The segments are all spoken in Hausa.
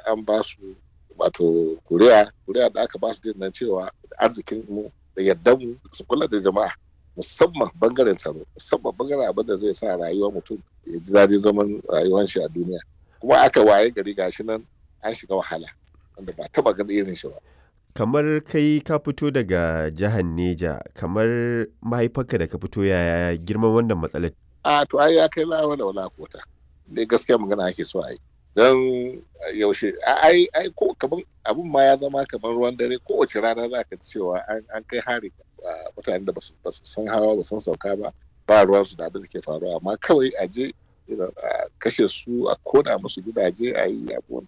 an ba su wato kuri'a kuri'a da aka ba su din nan cewa arzikin mu da yaddan mu su kula da jama'a musamman bangaren tsaro musamman bangaren abin da zai sa rayuwar mutum ya ji daɗin zaman rayuwar shi a duniya kuma aka waye gari gashi nan an shiga wahala wanda ba taba ganin irin shi ba kamar kai ka fito daga jihar Neja kamar mahaifarka da ka fito yaya girman wannan matsalar a to ai ya kai lawa da wala kota dai gaskiya magana ake so a yi don yaushe ai ai ko kaman abun ma ya zama kamar ruwan dare kowace rana za ka ji cewa an kai hari mutanen da ba su san hawa ba san sauka ba ba ruwan su da abin da ke faruwa amma kawai a je a kashe su a kona musu gidaje a yi abu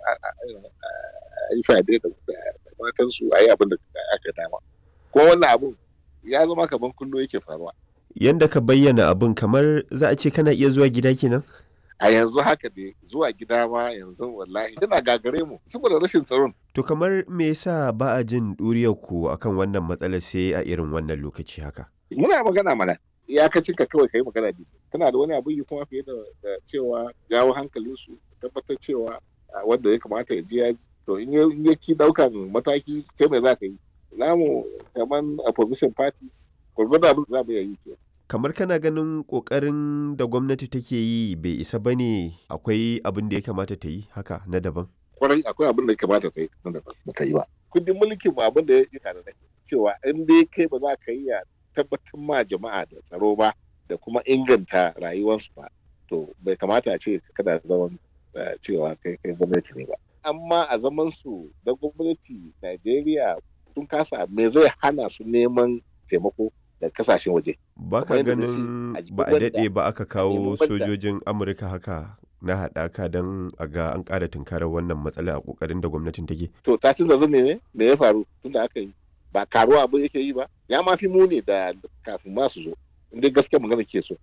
a yi fade da matan su a yi abin da aka dama kuma wannan abun ya zama kamar kullum yake faruwa yanda ka bayyana abun kamar za a ce kana iya zuwa gida kenan a yanzu haka dai zuwa gida ma yanzu wallahi yana gagare mu saboda rashin tsaron to kamar me yasa ba a jin ɗuriyar ku akan wannan matsalar sai a irin wannan lokaci haka muna magana mana iyakacin ka kawai kai magana ne kana da wani abu yi kuma fiye da cewa jawo hankalin su tabbatar cewa wanda ya kamata ya je ya to in ya ki daukan mataki kai mai za ka yi namu kaman opposition parties gwargwado abin za mu yi ke kamar kana ganin kokarin da gwamnati take yi bai isa ba ne akwai abin da ya kamata ta yi haka na daban kwarai akwai abin da ya kamata ta yi na daban ba ta yi ba kundin mulkin ba abin da ya yi tare da cewa in dai kai ba za ka yi ya tabbatar ma jama'a da tsaro ba da kuma inganta rayuwarsu ba to bai kamata a ce kada zaman cewa kai kai gwamnati ne ba amma a zaman su da gwamnati Najeriya sun kasa me zai hana su neman taimako da kasashen waje. Ba ka ganin ba a daɗe ba aka kawo sojojin Amurka haka na haɗaka don a ga an ƙara tunkarar wannan matsala a ƙoƙarin da gwamnatin take. To ta cin zazzan ne me ya faru tun da aka yi ba karuwa abu yake yi ba ya ma fi muni da kafin ma su zo inda gaskiya magana ke so